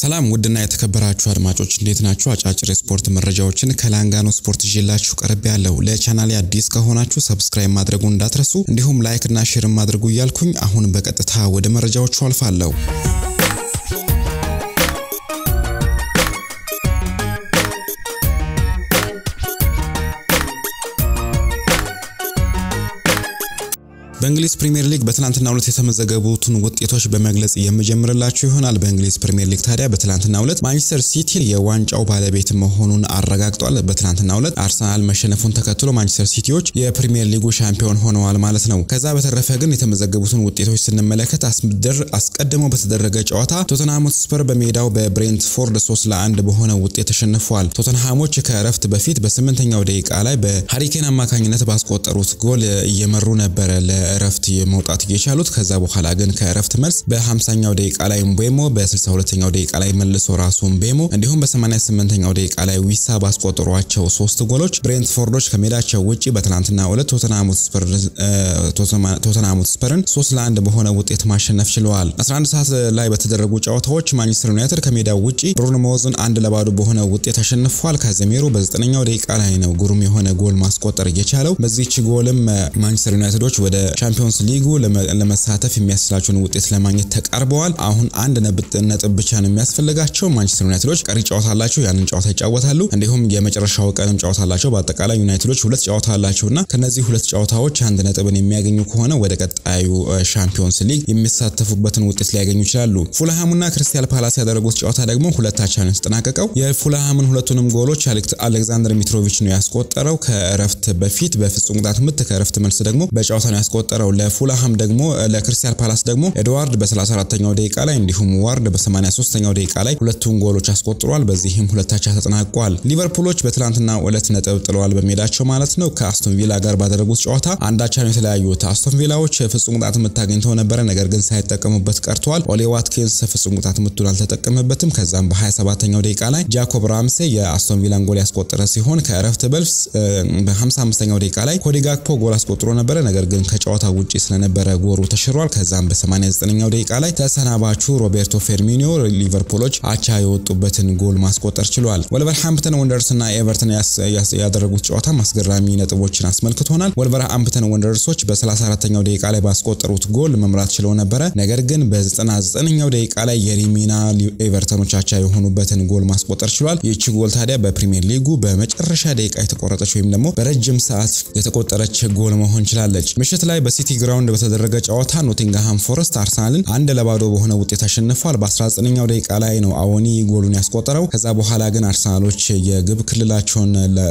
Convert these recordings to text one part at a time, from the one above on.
ሰላም ውድና የተከበራችሁ አድማጮች እንዴት ናችሁ? አጫጭር የስፖርት መረጃዎችን ከላንጋኖ ስፖርት ይዤላችሁ ቀርብ ያለው ለቻናሌ አዲስ ከሆናችሁ ሰብስክራይብ ማድረጉን እንዳትረሱ እንዲሁም ላይክ እና ሼር ማድረጉ እያልኩኝ አሁን በቀጥታ ወደ መረጃዎቹ አልፋለሁ። በእንግሊዝ ፕሪምየር ሊግ በትናንትናው ዕለት የተመዘገቡትን ውጤቶች በመግለጽ የምጀምርላችሁ ይሆናል። በእንግሊዝ ፕሪምየር ሊግ ታዲያ በትናንትናው ዕለት ማንቸስተር ሲቲ የዋንጫው ባለቤት መሆኑን አረጋግጧል። በትናንትናው ዕለት አርሰናል መሸነፉን ተከትሎ ማንቸስተር ሲቲዎች የፕሪምየር ሊጉ ሻምፒዮን ሆነዋል ማለት ነው። ከዛ በተረፈ ግን የተመዘገቡትን ውጤቶች ስንመለከት አስቀድሞ በተደረገ ጨዋታ ቶተንሃም ስፐር በሜዳው በብሬንትፎርድ 3 ለአንድ በሆነ ውጤት ተሸንፏል። ቶተንሃሞች ከእረፍት በፊት በስምንተኛው ደቂቃ ላይ በሃሪኬን አማካኝነት ባስቆጠሩት ጎል እየመሩ ነበረ እረፍት መውጣት የቻሉት ከዛ በኋላ ግን ከእረፍት መልስ በ50ኛው ደቂቃ ላይ ምቤሞ በ62ኛው ደቂቃ ላይ መልሶ ራሱ ምቤሞ እንዲሁም በ88ኛው ደቂቃ ላይ ዊሳ ባስቆጠሯቸው ሶስት ጎሎች ብሬንትፎርዶች ከሜዳቸው ውጪ በትናንትናው ዕለት ቶተንሃም ስፐርን 3 ለ1 በሆነ ውጤት ማሸነፍ ችለዋል። 11 ሰዓት ላይ በተደረጉ ጨዋታዎች ማንቸስተር ዩናይትድ ከሜዳው ውጪ ቦርንማውዝን አንድ ለባዶ በሆነ ውጤት አሸንፏል። ካዘሜሮ በ9ኛው ደቂቃ ላይ ነው ግሩም የሆነ ጎል ማስቆጠር እየቻለው። በዚህች ጎልም ማንቸስተር ዩናይትዶች ወደ ቻምፒዮንስ ሊጉ ለመሳተፍ የሚያስችላቸውን ውጤት ለማግኘት ተቃርበዋል። አሁን አንድ ነጥብ ብቻ ነው የሚያስፈልጋቸው። ማንቸስተር ዩናይትዶች ቀሪ ጨዋታ አላቸው፣ ያንን ጨዋታ ይጫወታሉ። እንዲሁም የመጨረሻው ቀንም ጨዋታ አላቸው። በአጠቃላይ ዩናይትዶች ሁለት ጨዋታ አላቸውና ከነዚህ ሁለት ጨዋታዎች አንድ ነጥብን የሚያገኙ ከሆነ ወደ ቀጣዩ ሻምፒዮንስ ሊግ የሚሳተፉበትን ውጤት ሊያገኙ ይችላሉ። ፉልሃሙና ክሪስታል ፓላስ ያደረጉት ጨዋታ ደግሞ ሁለታቻ ነው የተጠናቀቀው። የፉልሃምን ሁለቱንም ጎሎች አሌክዛንደር ሚትሮቪች ነው ያስቆጠረው ከእረፍት በፊት በፍጹም ቅጣት ምት ከእረፍት መልስ ደግሞ በጨዋታ ነው ያስቆጠረው ለፉልሃም ደግሞ ለክሪስታል ፓላስ ደግሞ ኤድዋርድ በ34ኛው ደቂቃ ላይ እንዲሁም ዋርድ በ83ኛው ደቂቃ ላይ ሁለቱን ጎሎች አስቆጥሯል። በዚህም ሁለታቻ ተጠናቋል። ሊቨርፑሎች በትላንትና ሁለት ነጥብ ጥለዋል በሜዳቸው ማለት ነው። ከአስቶን ቪላ ጋር ባደረጉት ጨዋታ አንዳቻ ነው የተለያዩት። አስቶን ቪላዎች ፍጹም ቅጣት ምት አግኝተው ነበረ፣ ነገር ግን ሳይጠቀሙበት ቀርተዋል። ኦሌ ዋትኪንስ ፍጹም ቅጣት ምቱን አልተጠቀመበትም። ከዛም በ27ኛው ደቂቃ ላይ ጃኮብ ራምሴ የአስቶን ቪላን ጎል ያስቆጠረ ሲሆን ከእረፍት በልስ በ55ኛው ደቂቃ ላይ ኮዲ ጋክፖ ጎል አስቆጥሮ ነበረ፣ ነገር ግን ከጨዋታ ውጪ ስለነበረ ጎሩ ተሽሯል። ከዛም በ89ኛው ደቂቃ ላይ ተሰናባቹ ሮቤርቶ ፌርሚኒዮ ሊቨርፑሎች አቻ የወጡበትን ጎል ማስቆጠር ችሏል። ወልቨርሃምፕተን ወንደርስ እና ኤቨርተን ያደረጉት ጨዋታ አስገራሚ ነጥቦችን አስመልክቶናል። ወልቨርሃምፕተን ወንደርሶች በ34ኛው ደቂቃ ላይ ባስቆጠሩት ጎል መምራት ችለው ነበረ። ነገር ግን በ99ኛው ደቂቃ ላይ የሪሚና ኤቨርተኖች አቻ የሆኑበትን ጎል ማስቆጠር ችሏል። ይህቺ ጎል ታዲያ በፕሪሚየር ሊጉ በመጨረሻ ደቂቃ የተቆረጠች ወይም ደግሞ በረጅም ሰዓት የተቆጠረች ጎል መሆን ችላለች። ምሽት ላይ በሲቲ ግራውንድ በተደረገ ጨዋታ ኖቲንግሃም ፎረስት አርሰናልን አንድ ለባዶ በሆነ ውጤት አሸንፏል። በ19ኛው ደቂቃ ላይ ነው አዎኒ ጎሉን ያስቆጠረው። ከዛ በኋላ ግን አርሰናሎች የግብ ክልላቸውን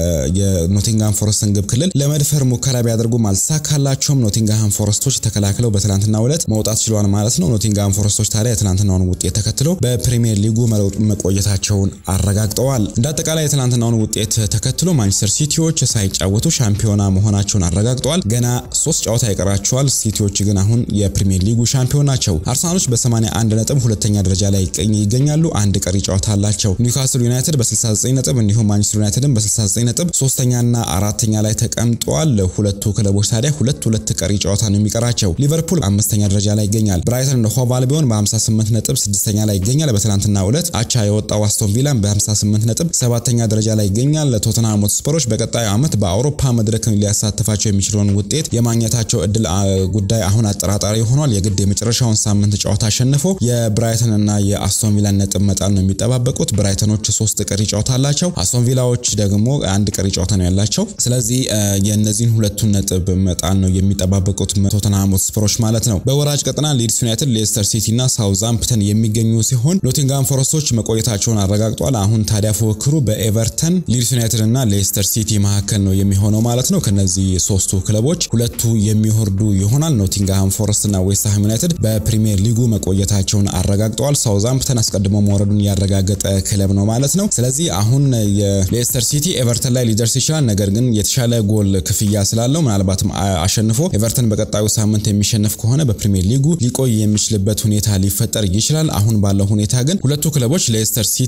የኖቲንግሃም ፎረስትን ግብ ክልል ለመድፈር ሙከራ ቢያደርጉም አልተሳካላቸውም። ኖቲንግሃም ፎረስቶች ተከላክለው በትናንትናው ዕለት መውጣት ችሏል ማለት ነው። ኖቲንግሃም ፎረስቶች ታዲያ የትናንትናውን ውጤት ተከትሎ በፕሪሚየር ሊጉ መቆየታቸውን አረጋግጠዋል። እንደ አጠቃላይ የትናንትናውን ውጤት ተከትሎ ማንቸስተር ሲቲዎች ሳይጫወቱ ሻምፒዮና መሆናቸውን አረጋግጠዋል። ገና ሶስት ጨዋታ ይቀራቸዋል። ሲቲዎች ግን አሁን የፕሪሚየር ሊጉ ሻምፒዮን ናቸው። አርሰናሎች በ81 ነጥብ ሁለተኛ ደረጃ ላይ ይገኛሉ። አንድ ቀሪ ጨዋታ አላቸው። ኒውካስል ዩናይትድ በ69 ነጥብ እንዲሁም ማንቸስተር ዩናይትድን በ69 ነጥብ ሶስተኛና አራተኛ ላይ ተቀምጠዋል። ሁለቱ ክለቦች ታዲያ ሁለት ሁለት ቀሪ ጨዋታ ነው የሚቀራቸው። ሊቨርፑል አምስተኛ ደረጃ ላይ ይገኛል። ብራይተን እንደ ሆቭ አልቢዮን በ58 ነጥብ ስድስተኛ ላይ ይገኛል። በትናንትናው ዕለት አቻ የወጣው አስቶን ቪላን በ58 ነጥብ ሰባተኛ ደረጃ ላይ ይገኛል። ቶተንሃም ሆትስፐሮች በቀጣዩ ዓመት በአውሮፓ መድረክ ሊያሳትፋቸው የሚችለውን ውጤት የማግኘታቸው እድል ጉዳይ አሁን አጠራጣሪ ሆኗል። የግድ የመጨረሻውን ሳምንት ጨዋታ አሸንፎ የብራይተን እና የአስቶን ቪላን ነጥብ መጣል ነው የሚጠባበቁት። ብራይተኖች ሶስት ቀሪ ጨዋታ አላቸው። አስቶን ቪላዎች ደግሞ አንድ ቀሪ ጨዋታ ነው ያላቸው። ስለዚህ የእነዚህን ሁለቱን ነጥብ መጣል ነው የሚጠባበቁት ቶተንሃም ሆትስፐሮች ማለት ነው። በወራጅ ቀጠና ሊድስ ዩናይትድ፣ ሌስተር ሲቲ እና ሳውዛምፕተን የሚገኙ ሲሆን ኖቲንግሃም ፎረስቶች መቆየታቸውን አረጋግጧል። አሁን ታዲያ ፉክክሩ በኤቨርተን፣ ሊድስ ዩናይትድ እና ሌስተር ሲቲ መካከል ነው የሚሆነው ማለት ነው። ከነዚህ ሶስቱ ክለቦች ሁለቱ የሚወርዱ ይሆናል። ኖቲንግሃም ፎረስት እና ዌስትሃም ዩናይትድ በፕሪሚየር ሊጉ መቆየታቸውን አረጋግጠዋል። ሳውዛምፕተን አስቀድሞ መውረዱን ያረጋገጠ ክለብ ነው ማለት ነው። ስለዚህ አሁን የሌስተር ሲቲ ኤቨርተን ላይ ሊደርስ ይችላል። ነገር ግን የተሻለ ጎል ክፍያ ስላለው ምናልባትም አሸንፎ ኤቨርተን በቀጣዩ ሳምንት የሚሸነፍ ከሆነ በፕሪሚየር ሊጉ ሊቆይ የሚችልበት ሁኔታ ሊፈጠር ይችላል። አሁን ባለው ሁኔታ ግን ሁለቱ ክለቦች ሌስተር ሲቲ፣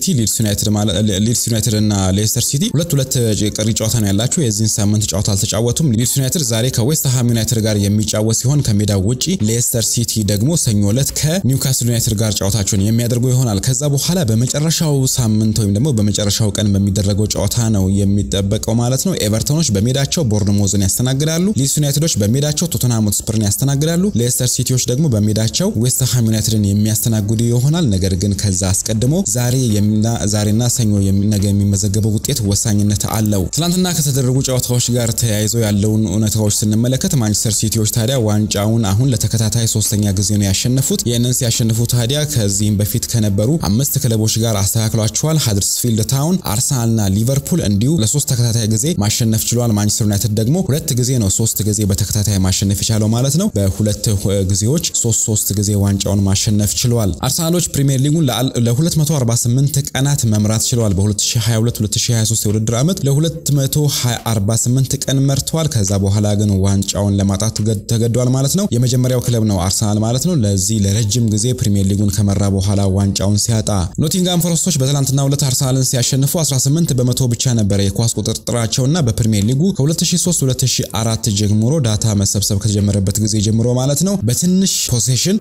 ሊድስ ዩናይትድ እና ሌስተር ሲቲ ሁለት ሁለት ቀሪ ጨዋታ ነው ያላቸው። የዚህን ሳምንት ጨዋታ አልተጫወቱም። ሊድስ ዩናይትድ ዛሬ ከዌስትሃም ዩናይትድ ጋር የሚጫወት ሲሆን ከሜዳው ውጪ ሌስተር ሲቲ ደግሞ ሰኞ ዕለት ከኒውካስል ዩናይትድ ጋር ጨዋታቸውን የሚያደርጉ ይሆናል። ከዛ በኋላ በመጨረሻው ሳምንት ወይም ደግሞ በመጨረሻው ቀን በሚደረገው ጨዋታ ነው የሚጠበቀው ማለት ነው። ኤቨርተኖች በሜዳቸው ቦርንሞዝን ያስተናግዳሉ። ሊድስ ዩናይትዶች በሜዳቸው ቶተንሃም ሆትስፐርን ያስተናግዳሉ። ሌስተር ሲቲዎች ደግሞ በሜዳቸው ዌስትሃም ዩናይትድን የሚያስተናግዱ ይሆናል። ነገር ግን ከዛ አስቀድሞ ዛሬ ዛሬና ሰኞ ነገ የሚመዘገበው ውጤት ወሳኝነት አለው። ትናንትና ከተደረጉ ጨዋታዎች ጋር ተያይዘው ያለውን እውነታዎች ስንመለከት ማንቸስተር ሲቲዎች ታዲያ ዋንጫውን አሁን ለተከታታይ ሶስተኛ ጊዜ ነው ያሸነፉት። ይህንን ሲያሸንፉ ታዲያ ከዚህም በፊት ከነበሩ አምስት ክለቦች ጋር አስተካክሏቸዋል። ሃድርስፊልድ ታውን፣ አርሰናልና ሊቨርፑል እንዲሁ ለሶስት ተከታታይ ጊዜ ማሸነፍ ችሏል። ማንቸስተር ዩናይትድ ደግሞ ሁለት ጊዜ ነው ሶስት ጊዜ በተከታታይ ማሸነፍ የቻለው ማለት ነው። በሁለት ጊዜዎች ሶስት ሶስት ጊዜ ዋንጫውን ማሸነፍ ችሏል። አርሰናሎች ፕሪሚየር ሊጉን ለ248 ቀናት መምራት ችለዋል። በ2022-2023 የውድድር ዓመት ለ248 ቀን መርተዋል። ከዛ በኋላ ግን ዋንጫውን ለማጣት ተገዷል ማለት ነው። የመጀመሪያው ክለብ ነው አርሰናል ማለት ነው። ለዚህ ለረጅም ጊዜ ፕሪሚየር ሊጉን ከመራ በኋላ ዋንጫውን ሲያጣ ኖቲንጋም ፎረስቶች በትላንትናው ዕለት አርሰናልን ሲያሸንፉ 18 በመቶ ብቻ ነበረ የኳስ ቁጥጥራቸውና በፕሪሚየር ሊጉ ከ2003-2004 ጀምሮ ዳታ መሰብሰብ ከተጀመረበት ጊዜ ጀምሮ ማለት ነው በትንሽ ፖሴሽን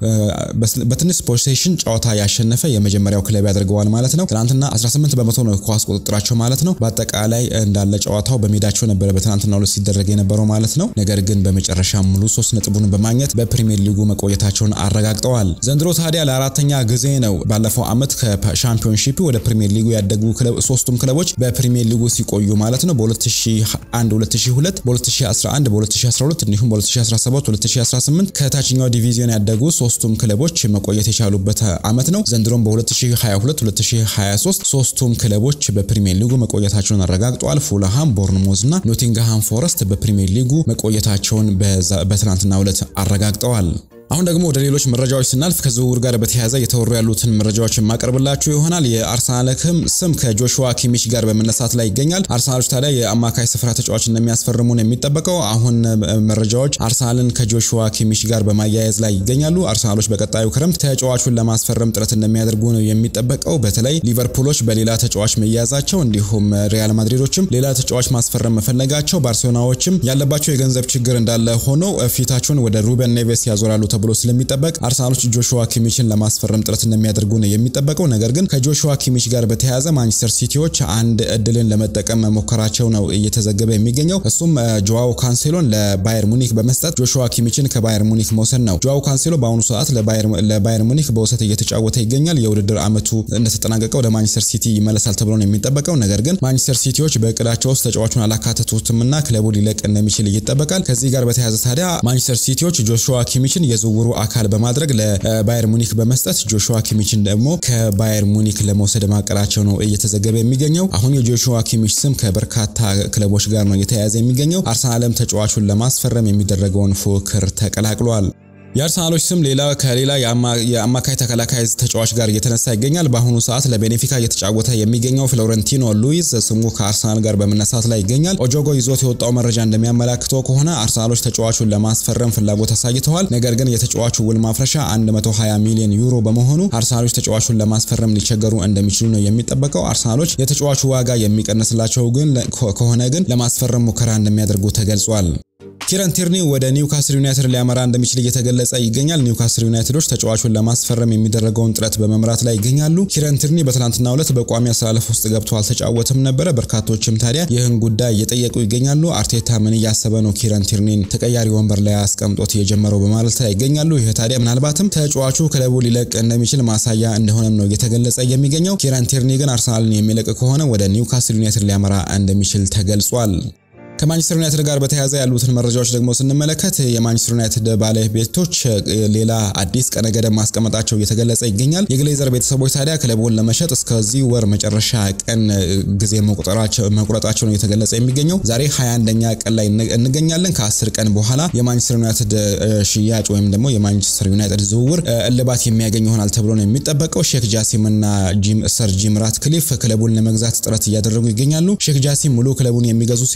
በትንሽ ፖሴሽን ጨዋታ ያሸነፈ የመጀመሪያው ክለብ ያደርገዋል ማለት ነው። ትናንትና 18 በመቶ ነው የኳስ ቁጥጥራቸው ማለት ነው። በአጠቃላይ እንዳለ ጨዋታው በሜዳቸው ነበረ በትናንትናው ዕለት ሲደረግ የነበረው ማለት ነው። ነገር ግን በመጨረሻ ሙሉ ሶስት ነጥቡን በማግኘት በፕሪሚየር ሊጉ መቆየታቸውን አረጋግጠዋል። ዘንድሮ ታዲያ ለአራተኛ ጊዜ ነው ባለፈው ዓመት ከሻምፒዮንሺፕ ወደ ፕሪሚየር ሊጉ ያደጉ ሶስቱም ክለቦች በፕሪሚየር ሊጉ ሲቆዩ ማለት ነው። በ2001 2002 በ2011 በ2012 እንዲሁም በ2017 2018 ከታችኛው ዲቪዚዮን ያደጉ ሶስቱም ክለቦች መቆየት የቻሉበት ዓመት ነው። ዘንድሮም በ2022 2023 ሶስቱም ክለቦች በፕሪሚየር ሊጉ መቆየታቸውን አረጋግጠዋል። ፉልሃም፣ ቦርንሞዝ እና ኖቲንግሃም ፎረስት በፕሪሚየር ሊጉ መቆየታቸውን በትናንትናው ዕለት አረጋግጠዋል። አሁን ደግሞ ወደ ሌሎች መረጃዎች ስናልፍ ከዝውውር ጋር በተያያዘ የተወሩ ያሉትን መረጃዎች የማቀርብላችሁ ይሆናል። የአርሰናል ስም ከጆሹዋ ኪሚች ጋር በመነሳት ላይ ይገኛል። አርሰናሎች ታዲያ የአማካይ ስፍራ ተጫዋች እንደሚያስፈርሙ ነው የሚጠበቀው። አሁን መረጃዎች አርሰናልን ከጆሹዋ ኪሚች ጋር በማያያዝ ላይ ይገኛሉ። አርሰናሎች በቀጣዩ ክረምት ተጫዋቹን ለማስፈረም ጥረት እንደሚያደርጉ ነው የሚጠበቀው። በተለይ ሊቨርፑሎች በሌላ ተጫዋች መያዛቸው፣ እንዲሁም ሪያል ማድሪዶችም ሌላ ተጫዋች ማስፈረም መፈለጋቸው፣ ባርሴሎናዎችም ያለባቸው የገንዘብ ችግር እንዳለ ሆኖ ፊታቸውን ወደ ሩበን ኔቬስ ያዞራሉ ተብሎ ስለሚጠበቅ አርሰናሎች ጆሹዋ ኪሚችን ለማስፈረም ጥረት እንደሚያደርጉ ነው የሚጠበቀው። ነገር ግን ከጆሹዋ ኪሚች ጋር በተያያዘ ማንቸስተር ሲቲዎች አንድ እድልን ለመጠቀም መሞከራቸው ነው እየተዘገበ የሚገኘው። እሱም ጆዋው ካንሴሎን ለባየር ሙኒክ በመስጠት ጆሹዋ ኪሚችን ከባየር ሙኒክ መውሰድ ነው። ጆዋው ካንሴሎ በአሁኑ ሰዓት ለባየር ሙኒክ በውሰት እየተጫወተ ይገኛል። የውድድር ዓመቱ እንደተጠናቀቀ ወደ ማንቸስተር ሲቲ ይመለሳል ተብሎ ነው የሚጠበቀው። ነገር ግን ማንቸስተር ሲቲዎች በእቅዳቸው ውስጥ ተጫዋቹን አላካተቱትምና ክለቡ ሊለቅ እንደሚችል ይጠበቃል። ከዚህ ጋር በተያያዘ ታዲያ ማንቸስተር ሲቲዎች ጆሹዋ ኪሚችን የዝውውሩ አካል በማድረግ ለባየር ሙኒክ በመስጠት ጆሹዋ ኪሚችን ደግሞ ከባየር ሙኒክ ለመውሰድ ማቀዳቸው ነው እየተዘገበ የሚገኘው። አሁን የጆሹዋ ኪሚች ስም ከበርካታ ክለቦች ጋር ነው እየተያያዘ የሚገኘው። አርሰናልም ተጫዋቹን ለማስፈረም የሚደረገውን ፉክክር ተቀላቅሏል። የአርሰናሎች ስም ሌላ ከሌላ የአማካይ ተከላካይ ተጫዋች ጋር እየተነሳ ይገኛል። በአሁኑ ሰዓት ለቤኔፊካ እየተጫወተ የሚገኘው ፍሎረንቲኖ ሉዊዝ ስሙ ከአርሰናል ጋር በመነሳት ላይ ይገኛል። ኦጆጎ ይዞት የወጣው መረጃ እንደሚያመላክተው ከሆነ አርሰናሎች ተጫዋቹን ለማስፈረም ፍላጎት አሳይተዋል። ነገር ግን የተጫዋቹ ውል ማፍረሻ 120 ሚሊዮን ዩሮ በመሆኑ አርሰናሎች ተጫዋቹን ለማስፈረም ሊቸገሩ እንደሚችሉ ነው የሚጠበቀው። አርሰናሎች የተጫዋቹ ዋጋ የሚቀንስላቸው ግን ከሆነ ግን ለማስፈረም ሙከራ እንደሚያደርጉ ተገልጿል። ኪረን ቲርኒ ወደ ኒውካስል ዩናይትድ ሊያመራ እንደሚችል እየተገለጸ ይገኛል። ኒውካስል ዩናይትዶች ተጫዋቹን ለማስፈረም የሚደረገውን ጥረት በመምራት ላይ ይገኛሉ። ኪረን ቲርኒ በትናንትናው ዕለት በቋሚ አሰላለፍ ውስጥ ገብቶ አልተጫወተም ነበረ። በርካቶችም ታዲያ ይህን ጉዳይ እየጠየቁ ይገኛሉ። አርቴታ ምን እያሰበ ነው ኪረን ቲርኒን ተቀያሪ ወንበር ላይ አስቀምጦት የጀመረው በማለት ላይ ይገኛሉ። ይህ ታዲያ ምናልባትም ተጫዋቹ ክለቡ ሊለቅ እንደሚችል ማሳያ እንደሆነም ነው እየተገለጸ የሚገኘው። ኪረን ቲርኒ ግን አርሰናልን የሚለቅ ከሆነ ወደ ኒውካስል ዩናይትድ ሊያመራ እንደሚችል ተገልጿል። ከማንቸስተር ዩናይትድ ጋር በተያያዘ ያሉትን መረጃዎች ደግሞ ስንመለከት የማንቸስተር ዩናይትድ ባለቤቶች ሌላ አዲስ ቀነ ገደብ ማስቀመጣቸው እየተገለጸ ይገኛል። የግሌዘር ቤተሰቦች ታዲያ ክለቡን ለመሸጥ እስከዚህ ወር መጨረሻ ቀን ጊዜ መቁረጣቸው ነው እየተገለጸ የሚገኘው። ዛሬ 21ኛ ቀን ላይ እንገኛለን። ከ10 ቀን በኋላ የማንቸስተር ዩናይትድ ሽያጭ ወይም ደግሞ የማንቸስተር ዩናይትድ ዝውውር እልባት የሚያገኝ ይሆናል ተብሎ ነው የሚጠበቀው። ሼክ ጃሲም እና ሰር ጂም ራትክሊፍ ክለቡን ለመግዛት ጥረት እያደረጉ ይገኛሉ። ሼክ ጃሲም ሙሉ ክለቡን የሚገዙ ሲሆን ሰር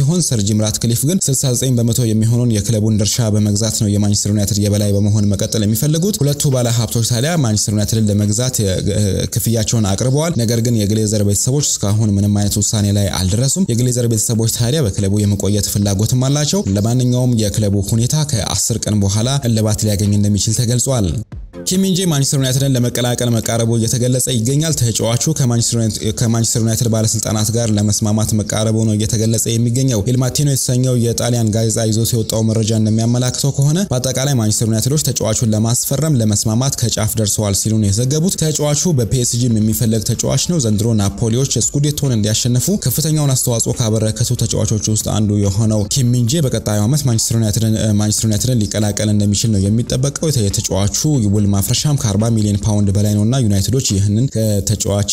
ጂም ራትክሊፍ ግን 69 በመቶ የሚሆነውን የክለቡን ድርሻ በመግዛት ነው የማንቸስተር ዩናይትድ የበላይ በመሆን መቀጠል የሚፈልጉት። ሁለቱ ባለ ሀብቶች ታዲያ ማንቸስተር ዩናይትድን ለመግዛት ክፍያቸውን አቅርበዋል። ነገር ግን የግሌዘር ቤተሰቦች እስካሁን ምንም አይነት ውሳኔ ላይ አልደረሱም። የግሌዘር ቤተሰቦች ታዲያ በክለቡ የመቆየት ፍላጎትም አላቸው። ለማንኛውም የክለቡ ሁኔታ ከአስር ቀን በኋላ እልባት ሊያገኝ እንደሚችል ተገልጿል። ኪም ሚንጄ ማንቸስተር ዩናይትድን ለመቀላቀል መቃረቡ እየተገለጸ ይገኛል። ተጫዋቹ ከማንቸስተር ዩናይትድ ባለስልጣናት ጋር ለመስማማት መቃረቡ ነው እየተገለጸ የሚገኘው። ኢል ማቲኖ የተሰኘው የጣሊያን ጋዜጣ ይዞት የወጣው መረጃ እንደሚያመላክተው ከሆነ በአጠቃላይ ማንቸስተር ዩናይትዶች ተጫዋቹን ለማስፈረም ለመስማማት ከጫፍ ደርሰዋል ሲሉ ነው የዘገቡት። ተጫዋቹ በፒኤስጂም የሚፈለግ ተጫዋች ነው። ዘንድሮ ናፖሊዎች ስኩዴቶን እንዲያሸንፉ ከፍተኛውን አስተዋጽኦ ካበረከቱ ተጫዋቾች ውስጥ አንዱ የሆነው ኪም ሚንጄ በቀጣዩ ዓመት ማንቸስተር ዩናይትድን ሊቀላቀል እንደሚችል ነው የሚጠበቀው። የተጫዋቹ ውል ማፍረሻም ከ40 ሚሊዮን ፓውንድ በላይ ነውና ዩናይትዶች ይህንን ተጫዋች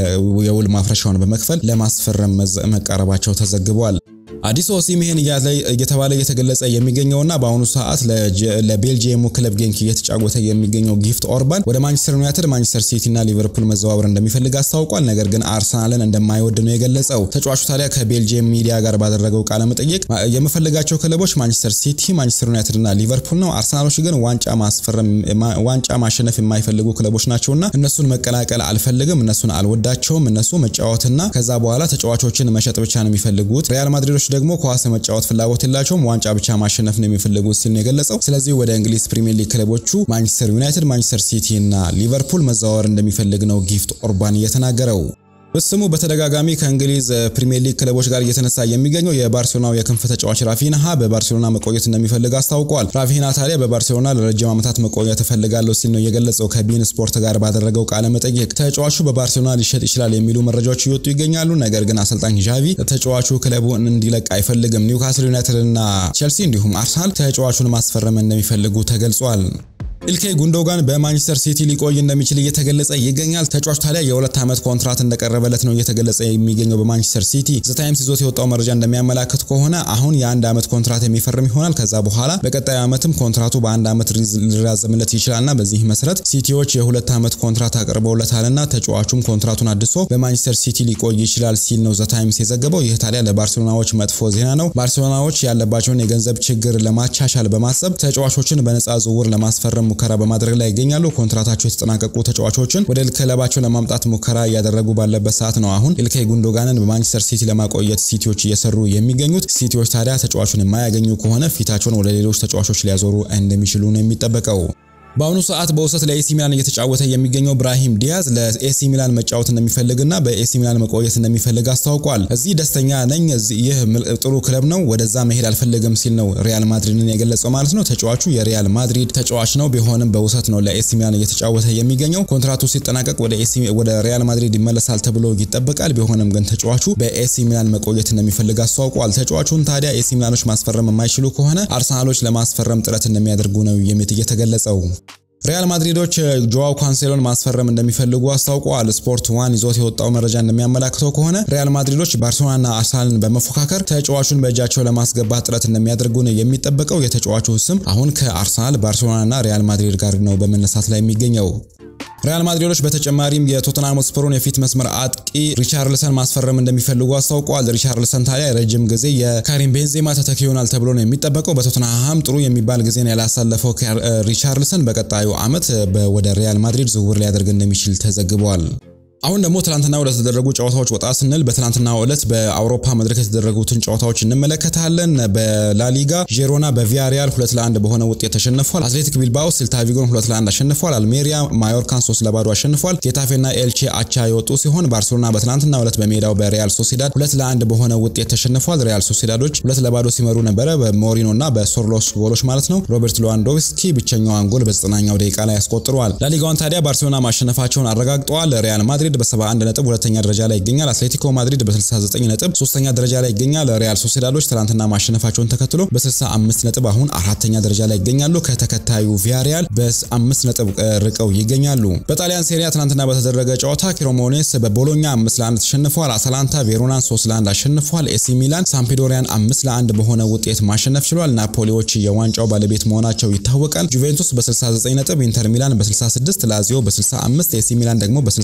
የውል ማፍረሻውን በመክፈል ለማስፈረም መቃረባቸው ተዘግቧል። አዲስ ኦሲሜሄን እየተባለ እየተገለጸ የሚገኘውና በአሁኑ ሰዓት ለቤልጂየሙ ክለብ ጌንክ እየተጫወተ የሚገኘው ጊፍት ኦርባን ወደ ማንቸስተር ዩናይትድ፣ ማንቸስተር ሲቲ እና ሊቨርፑል መዘዋወር እንደሚፈልግ አስታውቋል። ነገር ግን አርሰናልን እንደማይወድ ነው የገለጸው። ተጫዋቹ ታዲያ ከቤልጂየም ሚዲያ ጋር ባደረገው ቃለ መጠይቅ የምፈልጋቸው ክለቦች ማንቸስተር ሲቲ፣ ማንቸስተር ዩናይትድ እና ሊቨርፑል ነው። አርሰናሎች ግን ዋንጫ ማስፈረም ዋንጫ ማሸነፍ የማይፈልጉ ክለቦች ናቸውና እነሱን መቀላቀል አልፈልግም፣ እነሱን አልወዳቸውም። እነሱ መጫወትና ከዛ በኋላ ተጫዋቾችን መሸጥ ብቻ ነው የሚፈልጉት። ሪያል ማድሪዶች ደግሞ ኳስ መጫወት ፍላጎት የላቸውም፣ ዋንጫ ብቻ ማሸነፍ ነው የሚፈልጉት ሲል ነው የገለጸው። ስለዚህ ወደ እንግሊዝ ፕሪሚየር ሊግ ክለቦቹ ማንቸስተር ዩናይትድ፣ ማንቸስተር ሲቲ እና ሊቨርፑል መዘዋወር እንደሚፈልግ ነው ጊፍት ኦርባን እየተናገረው። ስሙ በተደጋጋሚ ከእንግሊዝ ፕሪሚየር ሊግ ክለቦች ጋር እየተነሳ የሚገኘው የባርሴሎናው የክንፍ ተጫዋች ራፊንሃ በባርሴሎና መቆየት እንደሚፈልግ አስታውቋል። ራፊንሃ ታዲያ በባርሴሎና ለረጅም ዓመታት መቆየት እፈልጋለሁ ሲል ነው የገለጸው። ከቢን ስፖርት ጋር ባደረገው ቃለ መጠይቅ ተጫዋቹ በባርሴሎና ሊሸጥ ይችላል የሚሉ መረጃዎች እየወጡ ይገኛሉ። ነገር ግን አሰልጣኝ ዣቪ ተጫዋቹ ክለቡን እንዲለቅ አይፈልግም። ኒውካስል ዩናይትድ እና ቼልሲ እንዲሁም አርሰናል ተጫዋቹን ማስፈረም እንደሚፈልጉ ተገልጿል። ኢልካይ ጉንዶጋን በማንቸስተር ሲቲ ሊቆይ እንደሚችል እየተገለጸ ይገኛል። ተጫዋቹ ታዲያ የሁለት ዓመት ኮንትራት እንደቀረበለት ነው እየተገለጸ የሚገኘው በማንቸስተር ሲቲ። ዘ ታይምስ ይዞት የወጣው መረጃ እንደሚያመላክት ከሆነ አሁን የአንድ ዓመት ኮንትራት የሚፈርም ይሆናል። ከዛ በኋላ በቀጣዩ ዓመትም ኮንትራቱ በአንድ ዓመት ሊራዘምለት ይችላልና በዚህ መሰረት ሲቲዎች የሁለት ዓመት ኮንትራት አቅርበውለታልና ተጫዋቹም ኮንትራቱን አድሶ በማንቸስተር ሲቲ ሊቆይ ይችላል ሲል ነው ዘ ታይምስ የዘገበው። ይህ ታዲያ ለባርሴሎናዎች መጥፎ ዜና ነው። ባርሴሎናዎች ያለባቸውን የገንዘብ ችግር ለማቻሻል በማሰብ ተጫዋቾችን በነፃ ዝውውር ለማስፈረም ሙከራ በማድረግ ላይ ይገኛሉ። ኮንትራታቸው የተጠናቀቁ ተጫዋቾችን ወደ ክለባቸው ለማምጣት ሙከራ እያደረጉ ባለበት ሰዓት ነው አሁን ኢልካይ ጉንዶጋንን በማንቸስተር ሲቲ ለማቆየት ሲቲዎች እየሰሩ የሚገኙት። ሲቲዎች ታዲያ ተጫዋቹን የማያገኙ ከሆነ ፊታቸውን ወደ ሌሎች ተጫዋቾች ሊያዞሩ እንደሚችሉ ነው የሚጠበቀው። በአሁኑ ሰዓት በውሰት ለኤሲ ሚላን እየተጫወተ የሚገኘው ብራሂም ዲያዝ ለኤሲ ሚላን መጫወት እንደሚፈልግና በኤሲ ሚላን መቆየት እንደሚፈልግ አስታውቋል። እዚህ ደስተኛ ነኝ፣ ይህ ጥሩ ክለብ ነው፣ ወደዛ መሄድ አልፈልግም ሲል ነው ሪያል ማድሪድን የገለጸው ማለት ነው። ተጫዋቹ የሪያል ማድሪድ ተጫዋች ነው፣ ቢሆንም በውሰት ነው ለኤሲ ሚላን እየተጫወተ የሚገኘው። ኮንትራቱ ሲጠናቀቅ ወደ ሪያል ማድሪድ ይመለሳል ተብሎ ይጠበቃል። ቢሆንም ግን ተጫዋቹ በኤሲ ሚላን መቆየት እንደሚፈልግ አስታውቋል። ተጫዋቹን ታዲያ ኤሲ ሚላኖች ማስፈረም የማይችሉ ከሆነ አርሰናሎች ለማስፈረም ጥረት እንደሚያደርጉ ነው የተገለጸው። ሪያል ማድሪዶች ጆዋው ካንሴሎን ማስፈረም እንደሚፈልጉ አስታውቀዋል። ስፖርት ዋን ይዞት የወጣው መረጃ እንደሚያመላክተው ከሆነ ሪያል ማድሪዶች ባርሴሎናና አርሰናልን በመፎካከር ተጫዋቹን በእጃቸው ለማስገባት ጥረት እንደሚያደርጉ ነው የሚጠበቀው። የተጫዋቹ ስም አሁን ከአርሰናል ባርሴሎናና ሪያል ማድሪድ ጋር ነው በመነሳት ላይ የሚገኘው። ሪያል ማድሪዶች በተጨማሪም የቶተንሃም ስፐሩን የፊት መስመር አጥቂ ሪቻርልሰን ማስፈረም እንደሚፈልጉ አስታውቀዋል። ሪቻርልሰን ታዲያ ረጅም ጊዜ የካሪም ቤንዜማ ተተኪ ይሆናል ተብሎ ነው የሚጠበቀው። በቶተንሃም ጥሩ የሚባል ጊዜን ያላሳለፈው ሪቻርልሰን በቀጣዩ ዓመት ወደ ሪያል ማድሪድ ዝውውር ሊያደርግ እንደሚችል ተዘግቧል። አሁን ደግሞ ትናንትና ወደ ተደረጉ ጨዋታዎች ወጣ ስንል በትናንትናው ዕለት በአውሮፓ መድረክ የተደረጉትን ጨዋታዎች እንመለከታለን። በላሊጋ ጄሮና በቪያሪያል ሁለት ለአንድ በሆነ ውጤት ተሸንፏል። አትሌቲክ ቢልባኦ ሴልታ ቪጎን ሁለት ለአንድ አሸንፏል። አልሜሪያ ማዮርካን ሶስት ለባዶ አሸንፏል። ጌታፌና ኤልቼ አቻ የወጡ ሲሆን ባርሴሎና በትናንትናው ዕለት በሜዳው በሪያል ሶሲዳድ ሁለት ለአንድ በሆነ ውጤት ተሸንፏል። ሪያል ሶሲዳዶች ሁለት ለባዶ ሲመሩ ነበረ በሞሪኖ እና በሶርሎስ ጎሎች ማለት ነው። ሮበርት ሌዋንዶቭስኪ ብቸኛዋን ጎል በዘጠናኛው ደቂቃ ላይ ያስቆጥረዋል። ላሊጋውን ታዲያ ባርሴሎና ማሸነፋቸውን አረጋግጠዋል። ሪያል ማድሪድ በ71 ነጥብ ሁለተኛ ደረጃ ላይ ይገኛል። አትሌቲኮ ማድሪድ በ69 ነጥብ ሶስተኛ ደረጃ ላይ ይገኛል። ሪያል ሶሴዳዶች ትናንትና ማሸነፋቸውን ተከትሎ በ65 ነጥብ አሁን አራተኛ ደረጃ ላይ ይገኛሉ። ከተከታዩ ቪያሪያል በ5 ነጥብ ርቀው ይገኛሉ። በጣሊያን ሴሪያ ትናንትና በተደረገ ጨዋታ ክሮሞኔስ በቦሎኛ 5 ለ1 ተሸንፏል። አታላንታ ቬሮናን 3 ለ1 አሸንፏል። ኤሲ ሚላን ሳምፒዶሪያን 5 ለ1 በሆነ ውጤት ማሸነፍ ችሏል። ናፖሊዎች የዋንጫው ባለቤት መሆናቸው ይታወቃል። ጁቬንቱስ በ69 ነጥብ፣ ኢንተር ሚላን በ66፣ ላዚዮ በ65፣ ኤሲ ሚላን ደግሞ በ64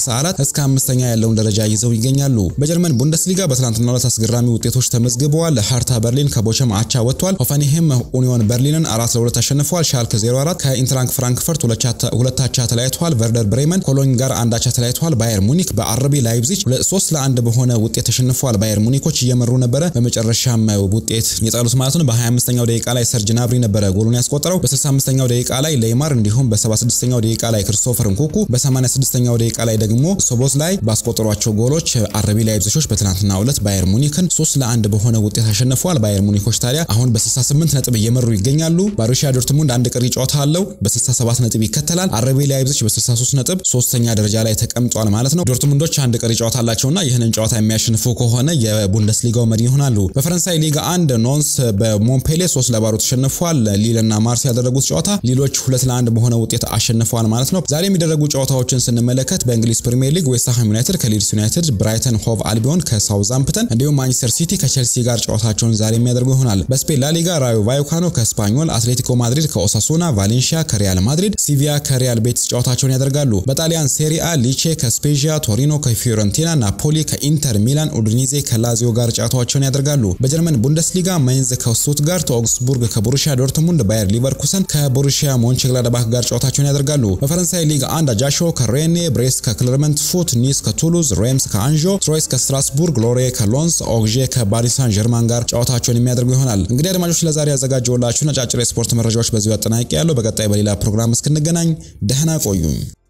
እስከ አምስተኛ ያለውን ደረጃ ይዘው ይገኛሉ። በጀርመን ቡንደስሊጋ በትናንትናው ዕለት አስገራሚ ውጤቶች ተመዝግበዋል። ሃርታ በርሊን ከቦቸም አቻ ወጥቷል። ሆፈንሄም ኡኒዮን በርሊንን አራት ለሁለት ተሸንፏል። ሻልክ 04 ከኢንትራንክ ፍራንክፈርት ሁለት አቻ ተለያይተዋል። ቨርደር ብሬመን ኮሎኝ ጋር አንድ አቻ ተለያይተዋል። ባየር ሙኒክ በአርቢ ላይፕዚግ ሶስት ለአንድ በሆነ ውጤት ተሸንፏል። ባየር ሙኒኮች እየመሩ ነበረ። በመጨረሻም ውጤት የጣሉት ማለት ነው። በ25ኛው ደቂቃ ላይ ሰርጅ ናብሪ ነበረ ጎሉን ያስቆጠረው። በ65ኛው ደቂቃ ላይ ሌይማር እንዲሁም በ76ኛው ደቂቃ ላይ ክርስቶፈር ንኩኩ፣ በ86ኛው ደቂቃ ላይ ደግሞ ሶቦዝ ላይ ባስቆጠሯቸው ጎሎች አርቢ ላይፕዚጎች በትናንትናው ዕለት ባየር ሙኒክን ሶስት ለአንድ በሆነ ውጤት አሸንፈዋል። ባየር ሙኒኮች ታዲያ አሁን በ68 ነጥብ እየመሩ ይገኛሉ። ቦሩሲያ ዶርትሙንድ አንድ ቀሪ ጨዋታ አለው፣ በ67 ነጥብ ይከተላል። አርቢ ላይፕዚግ በ63 ነጥብ ሶስተኛ ደረጃ ላይ ተቀምጧል ማለት ነው። ዶርትሙንዶች አንድ ቀሪ ጨዋታ አላቸውና ይህንን ጨዋታ የሚያሸንፉ ከሆነ የቡንደስሊጋው መሪ ይሆናሉ። በፈረንሳይ ሊጋ አንድ ኖንስ በሞንፔሌ ሶስት ለባዶ ተሸንፏል። ሊል እና ማርስ ያደረጉት ጨዋታ ሊሎች ሁለት ለአንድ በሆነ ውጤት አሸንፈዋል ማለት ነው። ዛሬ የሚደረጉ ጨዋታዎችን ስንመለከት በእንግሊዝ ፕሪሚየር ሊግ ዌስትሃም ዩናይትድ ከሊድስ ዩናይትድ፣ ብራይተን ሆቭ አልቢዮን ከሳውዛምፕተን እንዲሁም ማንቸስተር ሲቲ ከቼልሲ ጋር ጨዋታቸውን ዛሬ የሚያደርጉ ይሆናል። በስፔን ላሊጋ ራዮ ቫይካኖ ከስፓኞል፣ አትሌቲኮ ማድሪድ ከኦሳሱና፣ ቫሌንሺያ ከሪያል ማድሪድ፣ ሲቪያ ከሪያል ቤቲስ ጨዋታቸውን ያደርጋሉ። በጣሊያን ሴሪአ ሊቼ ከስፔዥያ፣ ቶሪኖ ከፊዮረንቲና፣ ናፖሊ ከኢንተር ሚላን፣ ኡድኒዜ ከላዚዮ ጋር ጨዋታቸውን ያደርጋሉ። በጀርመን ቡንደስሊጋ ማይንዝ ከስቱትጋርት፣ ኦግስቡርግ ከቦሩሺያ ዶርትሙንድ፣ ባየር ሊቨርኩሰን ከቦሩሺያ ሞንቸግላደባክ ጋር ጨዋታቸውን ያደርጋሉ። በፈረንሳይ ሊግ አንድ አጃሾ ከሬኔ፣ ብሬስት ከክለርመንት ፉት፣ ኒስ ከቱሉዝ፣ ሬምስ ከአንዦ፣ ትሮይስ ከስትራስቡርግ፣ ሎሬ ከሎንስ፣ ኦግዤ ከባሪስ ሳን ጀርማን ጋር ጨዋታቸውን የሚያደርጉ ይሆናል። እንግዲህ አድማጮች ለዛሬ ያዘጋጀውላችሁን አጫጭር የስፖርት መረጃዎች በዚሁ አጠናቂ ያለው። በቀጣይ በሌላ ፕሮግራም እስክንገናኝ ደህና ቆዩኝ።